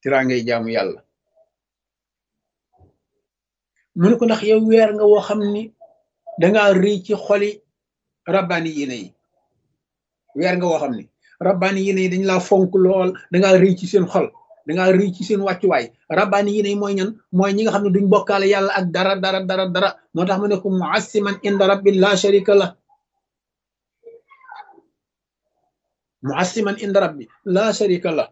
tiraangay jaamu yàlla mu ne ko ndax yow weer nga woo xam ni dangaa rëy ci xoli rabbaani yéene yi weer nga woo xam ni rabbaani yéene yi dañ laa fonk lool dangaa rëy ci seen xol dangaa rëy ci seen wàccuwaay rabbaani yéene yi mooy ñan mooy ñi nga xam ne duñ bokkaale yàlla ak dara dara dara dara moo tax mu ne ko muassiman inda rabbi la sharika la muassiman inda rabbi la sharika la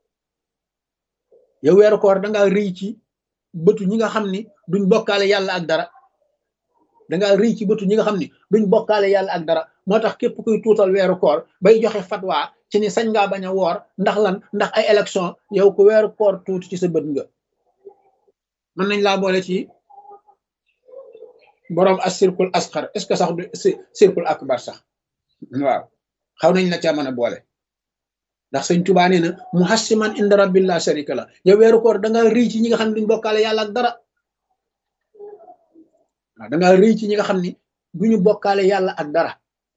yow weeru koor dangaa rëy ci bëtu ñi nga xam ni duñ bokkaale yàlla ak dara dangaa rëy ci bëtu ñi nga xam ni duñ bokkaale yàlla ak dara moo tax képp kuy tuutal weeru koor bay joxe fatwa ci ni sañ ngaa bañ a woor ndax lan ndax ay élection yow ku weeru koor tuuti ci sa bët nga mën nañ laa boole ci boroom as circule asxar est ce que sax du circule akbar sax waaw xaw nañ la ca mën a boole ndax sëñ Tuubaa nee na muhassiman inda rabbil la sharika la yow weeru koor da nga rëy ci ñi nga xam ne duñ bokkaale yàlla ak dara waaw da nga rëy ci ñi nga xam ni duñu bokkaale yàlla ak dara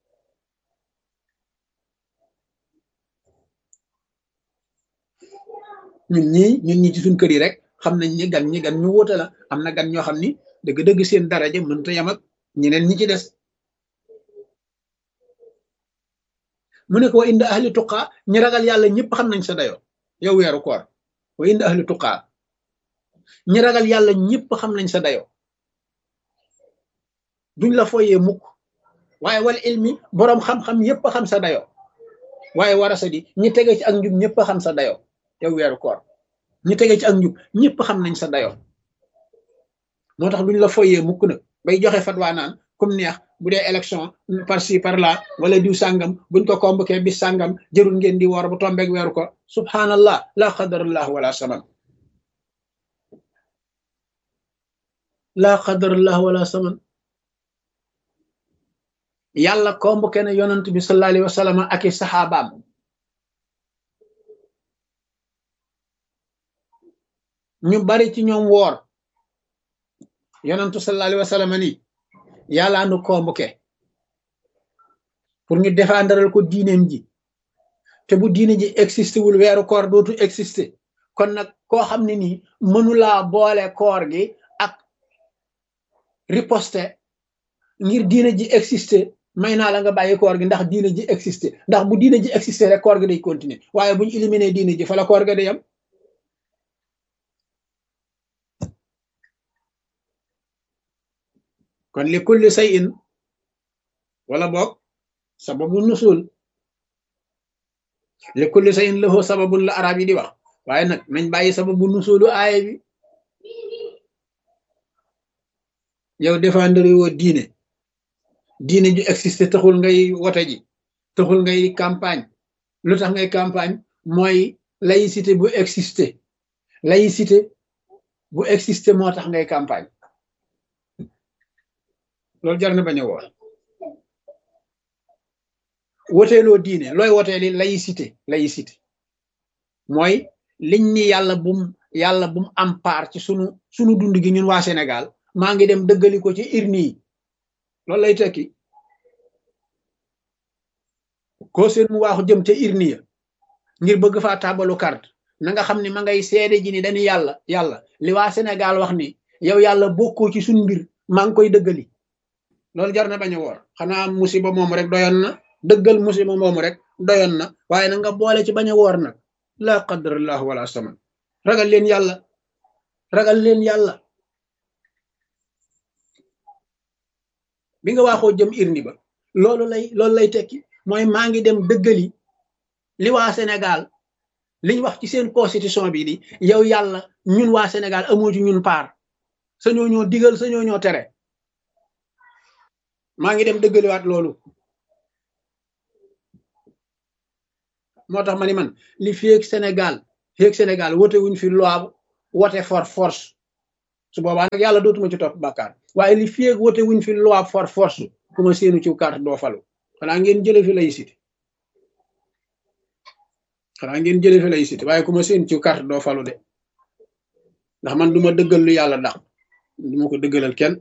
ñun ñii ñun ñi ci suñ kër yi rek xam nañ ni gan ñi gan ñu wóote la am na gan ñoo xam ni dëgg-dëgg seen daraja mënta yam ak ñeneen ñi ci des mu ne ko wa inda ahli tuqaa ñi ragal yàlla ñëpp xam nañ sa dayo yow weeru koor wa inda ahli tuqaa ñi ragal yàlla ñëpp xam nañ sa dayo duñ la foyee mukk waaye wal ilmi boroom xam-xam yëpp xam sa dayo waaye warasa di ñi tege ci ak njub ñëpp xam sa dayo yow weeru koor ñi tege ci ak njub ñëpp xam nañ sa dayo moo tax duñ la foyee mukk nag bay joxe fatwa naan comme neex bu dee élection par ci par là wala diw sàngam buñ ko convoqué bis sàngam jërul ngeen di woor bu tombeeg weeru ko subhanallah la qadarallah wala saman la qadarallah wala saman yàlla convoqué na yonant bi sallallahu alayhi wa sallam ak i saxaabaam ñu bari ci ñoom woor yonantu sallallahu alayhi wa sallam ni yàlla nu convoqué pour ñu défendral ko diineem ji te bu diine ji existé wul weeru koor dootu existé kon nag koo xam ne nii mënulaa boole koor gi ak riposte ngir diine ji existé may naa la nga bàyyi koor gi ndax diine ji existé ndax bu diine ji existé rek koor gi day continuer waaye bu ñu éliminé diine ji fa la koor ga day am kon li kulli shay'in wala boog sababu nusul li kulli shay'in lahu sababun la arab yi di wax waaye nag nañ bàyyi sababu nusulu aaya bi yow défendre woo diine diine ju existé taxul ngay wote ji taxul ngay campagne lu tax ngay campagne mooy laïcité bu existé laïcité bu existé moo tax ngay campagne loolu jar na bañ a woor woteeloo diine looy woteeli laïcité laïcité mooy liñ ni yàlla bum yàlla bum am part ci sunu sunu dund gi ñun waa Sénégal maa ngi dem dëggali ko ci urne yi loolu lay tekki ko seen mu waaxu jëm ca urne ya ngir bëgg faa tabalu carte na nga xam ne ma ngay seede ji ni dañu yàlla yàlla li waa Sénégal wax ni yow yàlla bokkoo ci suñu mbir maa ngi koy dëggali loolu jar na bañ a woor xanaa musiba moomu rek doyoon na dëggal musiba moomu rek doyoon na waaye na nga boole ci bañ a woor nag la qadarallahu wala saman ragal leen yàlla ragal leen yàlla bi nga waaxoo jëm irni ba loolu lay loolu lay tekki mooy maa ngi dem dëggali li waa Sénégal liñ wax ci seen constitution bi di yow yàlla ñun waa Sénégal amoo ci ñun paar sañoo ñoo digal sañoo ñoo tere maa ngi dem dëggaliwaat loolu moo tax ma ni man li féeg Sénégal féeg Sénégal wote wuñ fi loi wote for force su boobaa nag yàlla dootuma ci topp bàkkaar waaye li féeg wote wuñ fi loi for force ku ma seenu ci carte doo falu xanaa ngeen jële fi laïcité xanaa ngeen jële fi laïcité waaye ku ma seen ci carte doo falu de ndax man duma dëggal lu yàlla dax duma ko dëggalal kenn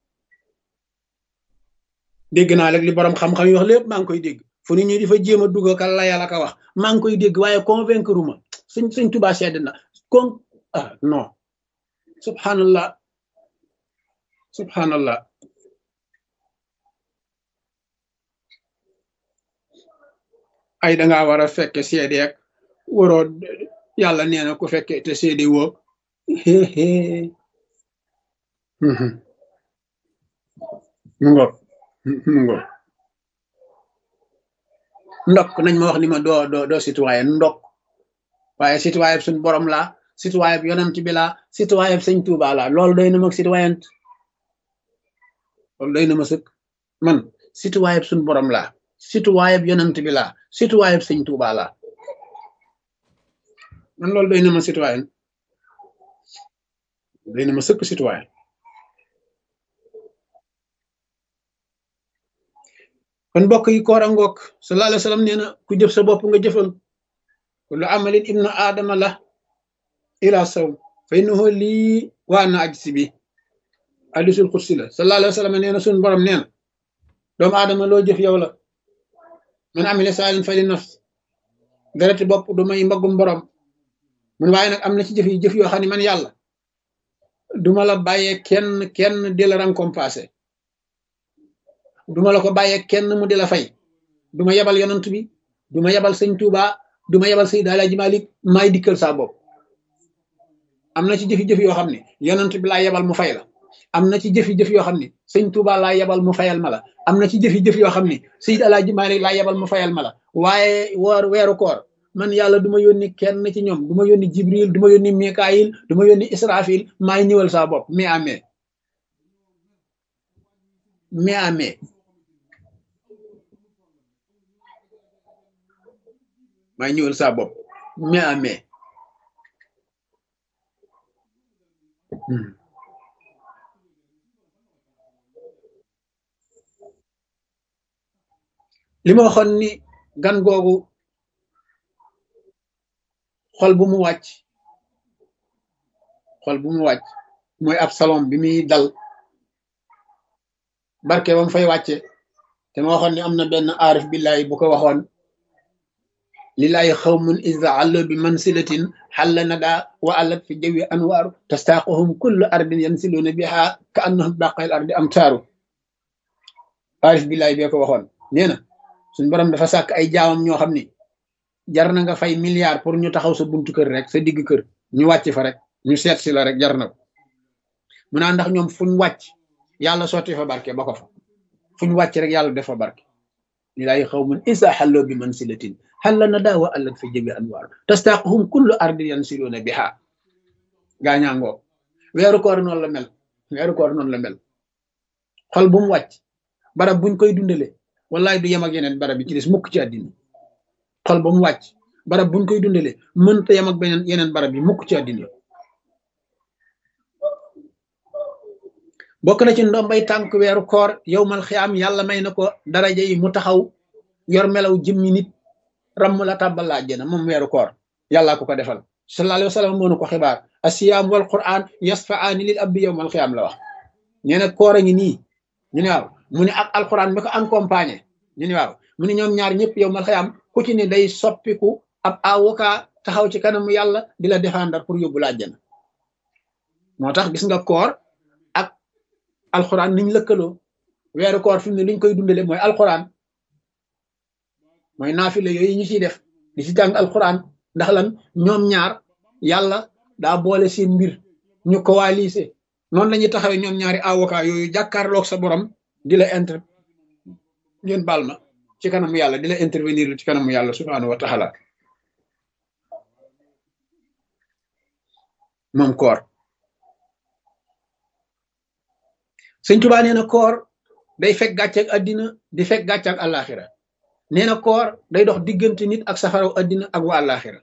dégg naa rek li borom xam-xam yi wax lépp maa ngi koy dégg fu nit ñi di fa jéem a dugg ka la yàlla ka wax maa ngi koy dégg waaye convaincre ma suñ suñ tubaa sedd na kon ah non subhanallah subhanallah ay dangaa war a fekke seede ak waroo yàlla nee na ku fekke te seede woo mu ngoog mu ngoog ndokk nañ ma wax ni ma doo doo doo citoyen ndokk waaye citoyen suñ borom laa citoyen yonent bi laa citoyen sëñ Tuuba laa loolu doy na ma citoyen loolu doy na ma sëkk man citoyen suñ borom laa citoyen yonent bi laa citoyen sëñ Tuuba laa man loolu doy na ma citoyen doy na ma sëkk citoyen kon mbokk yi koor a ngoog sallallahu alayhi wa sallam nee na ku jëf sa bopp nga jëfal kullu amalin ibnu aadama la ila sawm fa innahu lii waa na aj si bi hadisul xudsi la sallallahu alayhi wa sallam nee na suñ borom nee na doomu aadama loo jëf yow la man amila saalin fa li nafs dereti bopp du may mbaggum borom mun waaye nag am na ci jëf yi jëf yoo xam ne man yàlla duma la bàyyee kenn kenn di la récompenser duma la ko bàyyee kenn mu di la fay duma yebal yonant bi duma yebal sëñ Tuuba duma yebal Seydi Alaaji Maalik maay dikkal saa bopp am na ci jëfi-jëf yoo xam ne yonant bi laa yebal mu fay la am na ci jëfi-jëf yoo xam ne sëñ Tuuba laa yebal mu fayal ma la am na ci jëfi-jëf yoo xam ne Seydi Alaaji Maalik laa yebal mu fayal ma la waaye woor weeru koor man yàlla du ma yónni kenn ci ñoom du ma yónni Jibril du ma yónni Mikaayil du ma yónni Israfil maay ñëwal saa bopp mais amee mais amee maay ñëwal saa bopp mais amee li ma waxoon ni gan googu xol bu mu wàcc xol bu mu wàcc mooy ab salon bi muy dal barke ba mu fay wàcce te ma waxoon ni am na benn aarif billahi bu ko waxoon lillahi xawmun iza allo bi mansilatin xalla nada wa allat fi jawi anwaaru tastaaquhum kullu ardin yansiluuna biha ka annahum baqayl ardi am taaru aarif billahi bee ko waxoon nee na suñ borom dafa sàkk ay jaamam ñoo xam ni jar na nga fay milliard pour ñu taxaw sa buntu kër rek sa digg kër ñu wàcc fa rek ñu seet si la rek jar na ko mu naa ndax ñoom fuñ wàcc yàlla sotti fa barke ba ko fa fuñ wàcc rek yàlla def fa barke lilaay xawmun isa xalloo bi mansilatin xalla na daa wa allat fa jabi anwaar tastaaquhum kullu ardi yansiluuna biha gaañaangoo weeru koor noonu la mel weeru koor noonu la mel xol bu mu wàcc barab buñ koy dundale wallaay du yem ak yeneen barab yi ci des mukk ci àddina xol ba mu wàcc barab buñ koy dundale mënta yem ak beneen yeneen barab yi mukk ci àddina bokk na ci ndombay tànk weeru koor yow mal xiyaam yàlla may na ko daraja yi mu taxaw yor melaw jëmmi nit ramm la tàbbal la àjjana moom weeru koor yàllaa ko ko defal sallallahu alayhi wa sallam moo nu ko xibaar asiyaam wal quran yasfaani lil abdi yow mal xiyaam la wax nee na koor a ngi nii ñu ne waaw mu ne ak alquran mi ko accompagné ñu ne waaw mu ne ñoom ñaar ñëpp yow mal xiyaam ku ci ne day soppiku ab avocat taxaw ci kanamu yàlla di la défendre pour yóbbu la àjjana moo tax gis nga koor ak alquran niñ lëkkaloo weeru koor fi mu ne liñ koy dundale mooy alquran mooy naafile yooyu ñu ciy def di ci jàng alquran ndax lan ñoom ñaar yàlla daa boole seen mbir ñu coalisé noonu la ñuy taxawee ñoom ñaari avocat yooyu jàkkaarloog sa borom di la inter ngeen baal ma ci kanamu yàlla di la intervenir ci kanamu yàlla subhaanahu wa taala moom koor sëñ Tuubaa nee na koor day fekk gàcceeg àddina di fekk gàcceeg àllaaxira nee na koor day dox diggante nit ak safaraw àddina ak wa àllaaxira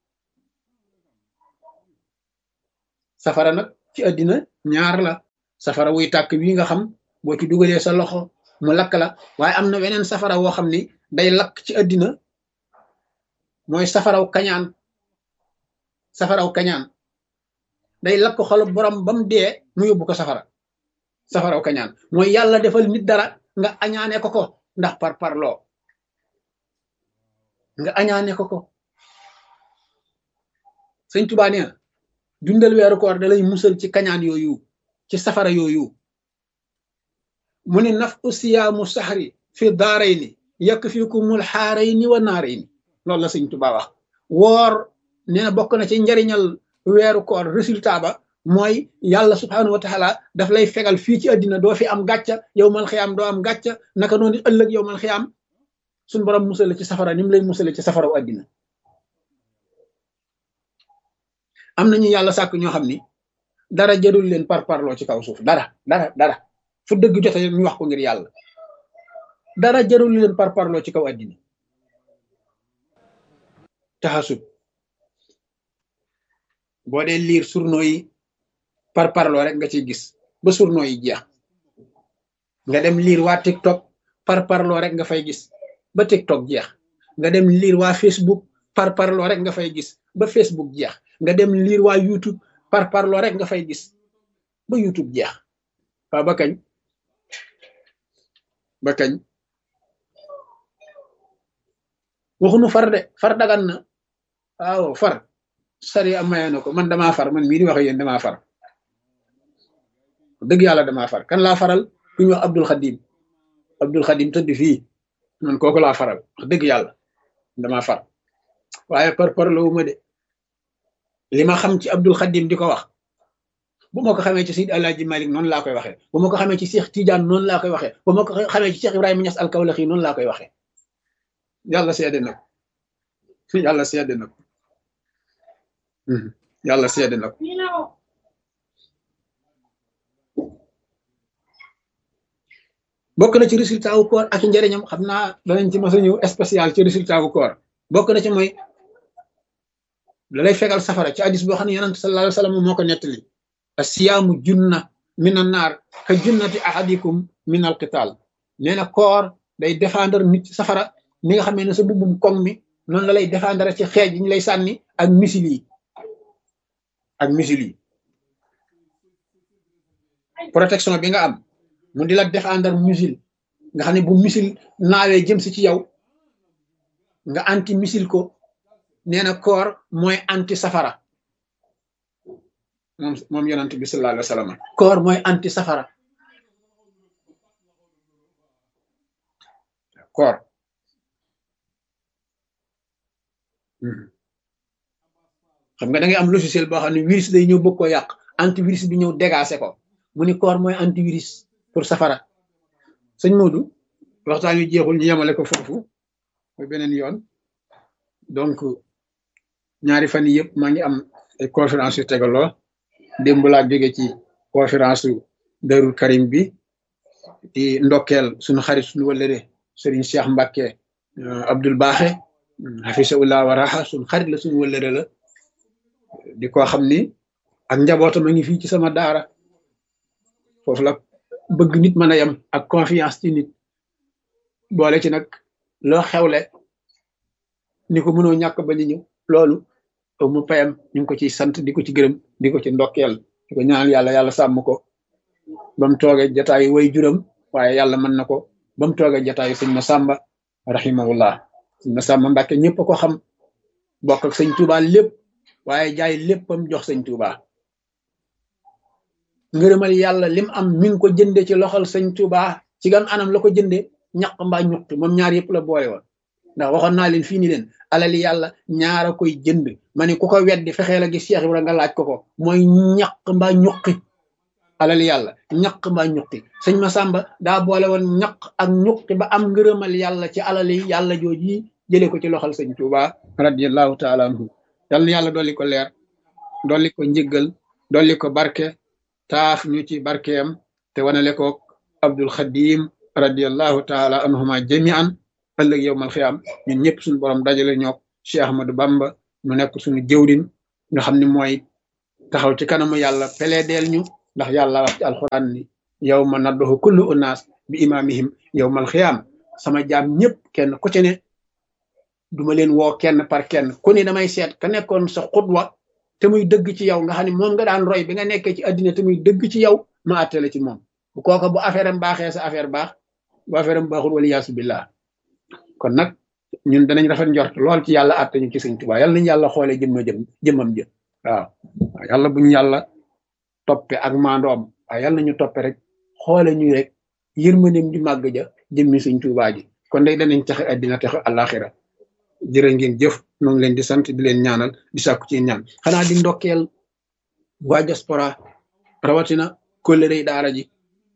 safara nag ci àddina ñaar la safara wuy tàkk wi nga xam boo ci dugalee sa loxo mu lakk la waaye am na weneen safara woo xam ni day lakk ci àddina mooy safaraw kañaan safaraw kañaan day lakk xolu borom ba mu dee mu yóbbu ko safara safaraw kañaan mooy yàlla defal nit dara nga añaane ko ko ndax par parloo nga añaane ko ko sëñ Tuubaa nee na dundal weeru koor da lay musal ci kañaan yooyu ci safara yooyu mu ni naf usiyaamu saxri fi daarayni yakfikumul xaarayni wa naarayni loolu la sëñ Tuubaa wax woor nee na bokk na ci njariñal weeru koor résultat ba mooy yàlla subhaanahu wa taala daf lay fegal fii ci àddina doo fi am gàcca yow mal xiyaam doo am gàcca naka noonu ëllëg yow mal xiyaam suñ borom musale ci safara ni mu lay musale ci safaraw àddina am nañu yàlla sàkk ñoo xam ni dara jarul leen par parloo ci kaw suuf dara dara dara fu dëgg jote ñu wax ko ngir yàlla dara jarul leen par parloo ci kaw àddina taxasub boo dee liir journaux yi par parloo rek nga ciy gis ba journaux yi jeex nga dem liir waa TikTok par parloo rek nga fay gis ba TikTok jeex nga dem liir waa Facebook par parloo rek nga fay gis ba Facebook jeex nga dem liir waa YouTube par parloo rek nga fay gis ba YouTube jeex waaw ba kañ ba kañ waxunu far de far dagan na waaw far sari am maye na ko man damaa far man mii di wax yéen damaa far dëgg yàlla damaa far kan laa faral ku ñu wax Abdul Xadim Abdul Xadim tëdd fii man kooku laa faral wax dëgg yàlla damaa far waaye par par la wuma de li ma xam ci Abdul Xadim di ko wax bu ma ko xamee ci Seydi Alaaji Malik noonu laa koy waxee bu ma ko xamee ci Cheikh Tidiane noonu laa koy waxee bu ma ko xamee ci Cheikh Ibrahima Niass Alkawlaxi noonu laa koy waxee yàlla seede na ko yàlla seede na ko yàlla seede na ko bokk na ci résultat wu koor ak njëriñam xam naa danañ ci mos a ñëw spécial ci résultat wu koor bokk na ci mooy da lay fegal safara ci hadis boo xam ne yonent sallallahu alayhi wa sallam moo ko nettali asiyaamu junna min an naar ka junnati ahadikum min al qital nee na koor day défendre nit ci safara ni nga xamee ne sa bubbum koŋ mi noonu la lay défendre ci xeej yi ñu lay sànni ak misil yi ak misil yi protection bi nga am mu di la défendre misil nga xam ne bu misil naawee jëm si ci yow nga anti misil ko nee na koor mooy anti safara moom moom yonent bi sallallahu alayhi wa sallam koor mooy anti safara koor xam nga da ngay am logiciel boo xam ne virus day ñëw bëgg ko yàq antivirus bi ñëw dégacé ko mu ni koor mooy antivirus pour safara sëñ Modou waxtaan wi jeexul ñu yemale ko foofu mooy beneen yoon donc ñaari fan yii yëpp maa ngi am ay conférence yu tegaloo démb laa jóge ci conférence su Darou Karim bi di ndokkeel suñu xarit suñu wëllëre Serigne Cheikh Mbacke Abdoul Baaxe xafisahullah wa raxa suñu xarit la suñu wëllëre la di ko xam ni ak njabootam a ngi fii ci sama daara foofu la bëgg nit mën a yem ak confiance ci nit boole ci nag loo xewle ni ko mënoo ñàkk ba ñu ñëw loolu mu payam ñu ngi ko ciy sant di ko ci gërëm di ko ci ndokkeel di ko ñaanal yàlla yàlla sàmm ko ba mu toogee jataayu way juram waaye yàlla mën na ko ba mu toogee jataayu sëñ ma sàmba rahimahullah sëñ ma sàmba mbàkke ñëpp ko xam bokk ak sëñ Tuubaa lépp waaye jaay léppam jox sëñ Tuubaa ngërëmal yàlla lim am mi ngi ko jënde ci loxol sëñ Tuubaa ci gan anam la ko jënde ñaq mbaa ñuqti moom ñaar yëpp la boole woon ndax waxoon naa leen fii ni leen alali yàlla ñaara koy jënd ma ne ku ko weddi fexee la gis Cheikh Ibra nga laaj ko ko mooy ñaq mbaa ñuqi alali yàlla ñaq mbaa ñuqi sëñ Masamba daa boole woon ñaq ak ñuqi ba am ngërëmal yàlla ci alali yàlla jooji jële ko ci loxol sëñ Tuubaa radiyallahu taala anhu yal na yàlla dolli ko leer dolli ko njëggal dolli ko barke taaf ñu ci barkeem te wanale ko Abdul Xadim radiyallahu taala anhuma jamian ëllëg yow mal xiyaam ñun ñëpp suñu borom dajale ñook Cheikh Ahmadou Bamba mu nekk suñu jëwrin nga xam ne mooy taxaw ci kanamu yàlla peleedeel ñu ndax yàlla wax ci alxuraan ni yow ma nadduhu kullu unaas bi imaamihim yow mal xiyaam sama jaam ñëpp kenn ku ci ne duma leen woo kenn par kenn ku ne damay seet ka nekkoon sa xutwa te muy dëgg ci yow nga xam ne moom nga daan roy bi nga nekkee ci àddina te muy dëgg ci yow ma àttale ci moom bu kooka bu affaire am baaxee sa affaire baax bu affaire am baaxul wala yaasu billah kon nag ñun danañ rafet njort lool ci yàlla àtte ñu ci sëñ Tuubaa yàlla nañu yàlla xoolee jëmma jëm jëmmam jëm waaw yàlla buñ yàlla toppe ak maandoom waaye yàlla nañu toppe rek xoole ñu rek yërmandeem ju màgg ja jëmmi Sëñ Tuubaa ji kon day danañ taxe addina taxe àllaaxira jërë ngeen jëf ñoo ngi leen di sant di leen ñaanal di sàkku ci ñaan xanaa di ndokkeel waa diaspora rawatina kóllëre daara ji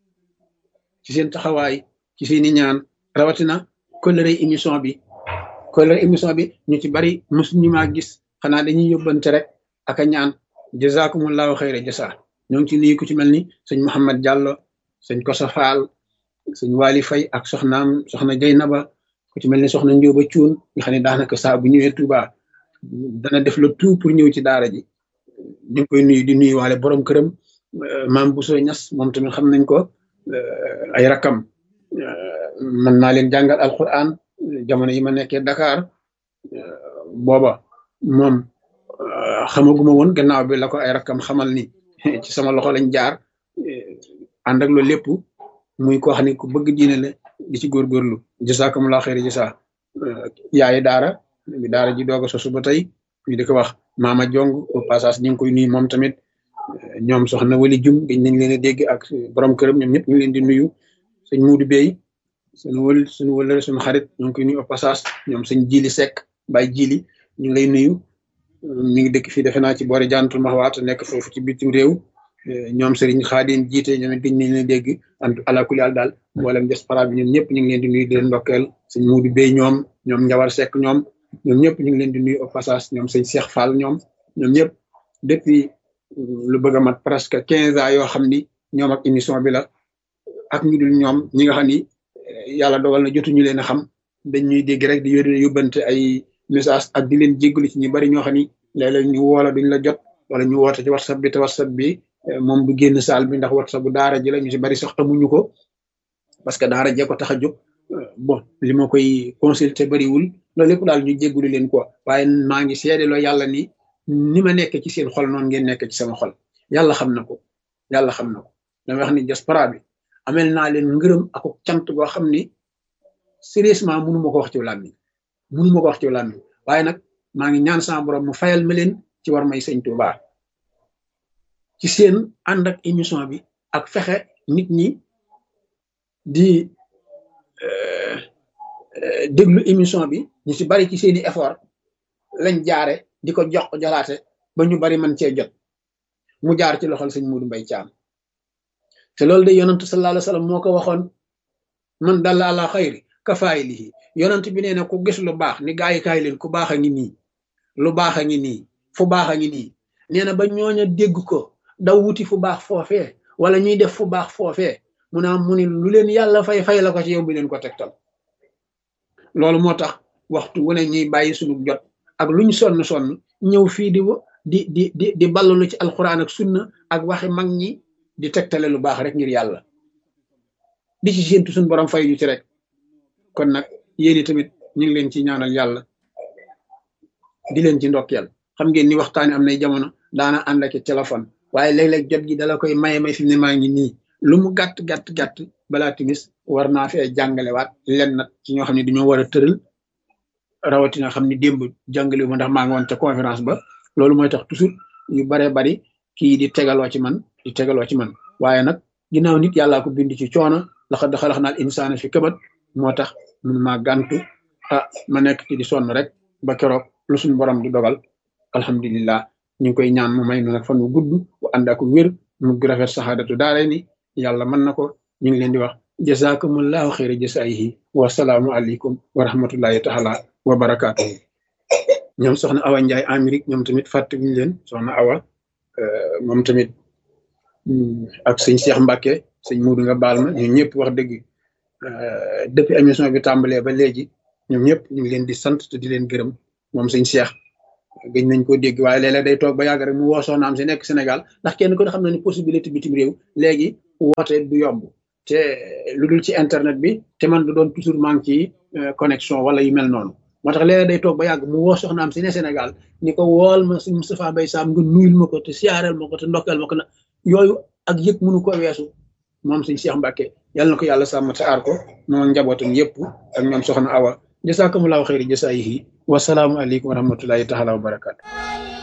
ci seen taxawaay ci seeni ñaan rawatina kóllëre émission bi kóllëre émission bi ñu ci bari mosuñu maa gis xanaa dañuy yóbbante rek ak a ñaan jazakumullahu xayra jasa ñoo ngi ci nuyu ku ci mel ni sëñ Mouhamed Diallo sëñ Kosa Fall sëñ Wali Fay ak soxnaam soxna Jeynaba ku ci mel ni soxna Njóoba Cuun nga xam ne daanaka saa bu ñëwee Touba dana def le tout pour ñëw ci daara ji ñu ngi koy nuyu di nuyu waale borom këram maam Bousso Ñas moom tamit xam nañ ko ay rakam mën naa leen jàngal alquran jamono yi ma nekkee Dakar booba moom xamaguma woon gannaaw bi la ko ay rakam xamal ni ci sama loxo lañ jaar ànd ak loolu lépp muy koo xam ne ku bëgg diine la di ci góorgóorlu jasakumulaa xeeri jasa yaayi daara bi daara ji doog a sosu ba tey ñu di ko wax maama jong au passage ñu ngi koy nuyu moom tamit ñoom soxna wali jum gëj nañ leen a dégg ak borom këram ñoom ñëpp ñu ngi leen di nuyu sëñ muudu bey suñu wël suñu wëlëre suñu xarit ñu ngi koy nuyu au passage ñoom sëñ jili sekk bay jili ñu ngi lay nuyu mi ngi dëkk fii defe naa ci boori jantul maxwaat nekk foofu ci bitim réew ñoom sëriñ xaadim jiite ñoom it gëj nañ leen dégg ant alakuli àll daal mboolem diaspora bi ñoom ñëpp ñu ngi leen di nuyu di leen ndokkeel sëñ muudu bey ñoom ñoom njawar sekk ñoom ñoom ñëpp ñu ngi leen di nuyu au passage ñoom sëñ Cheikh Fall ñoom ñoom ñëpp depuis lu bëgg a mat presque quinze ans yoo xam ni ñoom ak émission bi la ak ñu dul ñoom ñi nga xam ni yàlla dogal na jotuñu leen a xam dañ ñuy dégg rek di yónnee yóbbante ay message ak di leen jéggalu ci ñu bari ñoo xam ni léeg-léeg ñu woola duñ la jot wala ñu woote ci whatsapp bi te whatsapp bi moom du génn saal bi ndax whatsapp bu daara ji la ñu si bari sax amuñu ko parce que daara jee ko tax a jóg bon li ma koy consulter bariwul loolu lépp daal ñu jéggalu leen ko waaye maa ngi seedeloo yàlla ni ni ma nekk ci seen xol noonu ngeen nekk ci sama xol yàlla xam na ko yàlla xam na ko dama wax ni diaspora bi amel naa leen ngërëm ak cant goo xam ni sérieusement mënu ma ko wax ci làmmiñ mënu ma ko wax ci làmmiñ waaye nag maa ngi ñaan sama borom mu fayal ma leen ci war may sëñ Tuubaa ci seen ànd ak émission bi ak fexe nit ñi di déglu émission bi ñu ci bari ci seeni effort lañ jaare di ko jox jolaate ba ñu bari man cee jot mu jaar ci loxol sëñ Muudu Mbay Caam te loolu de yonantu sallallahu alayhi wasallam moo ko waxoon man dalla ala xayri kafaayilihi yonant bi nee na ku gis lu baax ni gaa yi kaay leen ku baax a ngi nii lu baax a ngi nii fu baax a ngi nii nee na ba ñooña dégg ko daw wuti fu baax foofee wala ñuy def fu baax foofee mu naa mu ni lu leen yàlla fay fay la ko ci yow bi leen ko tegtal loolu moo tax waxtu wu ne ñuy bàyyi sunu jot ak luñ sonn sonn ñëw fii di di di di di ballalu ci alxuraan ak sunna ak waxi mag ñi di tegtale lu baax rek ngir yàlla di ci séentu suñu borom fay ñu ci rek kon nag yéen tamit ñu ngi leen ci ñaanal yàlla di leen ci ndokkeel xam ngeen ni waxtaani am nay jamono daana ànd ak téléphone waaye léeg-léeg jot gi dala koy maye may fi mu ne maa ngi nii lu mu gàtt gàtt gàtt balaa timis war naa fee jàngalewaat len nag ci ñoo xam ne dañoo war a tëral rawatina xam ni démb jàngale ma ndax maa ngi woon ca conférence ba loolu mooy tax toujours yu baree bari kii di tegaloo ci man di tegaloo ci man waaye nag ginnaaw nit yàllaa ko bind ci coono laxad xalaqnal insaana fi kabat moo tax mun maa gàntu ah ma nekk ci di sonn rek ba keroog lu suñu borom di dogal alhamdulillah ñu ngi koy ñaan mu may nu nag fan wu gudd bu ànd ak wér mu rafet saxaadatu daare ni yàlla mën na ko ñu ngi leen di wax jazakumullahu xayra jasaayihi wa salaamu aleykum wa rahmatullahi taala wa barakaatuhu ñoom soxna Awa Ndiaye Amérique ñoom tamit fàttewuñu leen soxna Awa moom tamit ak sëñ Cheikh Mbacke sëñ Muudu nga baal ma ñun ñëpp wax dëgg depuis émission bi tàmbalee ba léegi ñoom ñëpp ñu ngi leen di sant te di leen gërëm moom sëñ Cheikh gëj nañ ko dégg waaye léeg-léeg day toog ba yàgg rek mu woo soxnaam si nekk Sénégal ndax kenn ko xam na ni possibilité bitim réew léegi woote du yomb te lu dul ci internet bi te man du doon toujours maa ngi ci connexion wala yu mel noonu moo tax léeg-léeg day toog ba yàgg mu woo soxnaam si ne Sénégal ni ko wool ma sëñ Moustapha Mbaye Sam nga nuyul ma ko te siyaareel ma ko te ndokkeel ma ko na yooyu ak yëg mënu ko weesu moom sëñ Cheikh Mbacke yàlla na ko yàlla sàmm te aar ko moom njabootam yëpp ak ñoom soxna Awa jasakumullahu xayri jasaayihi wasalaamu aleykum wa rahmatullahi taala wa barakaatu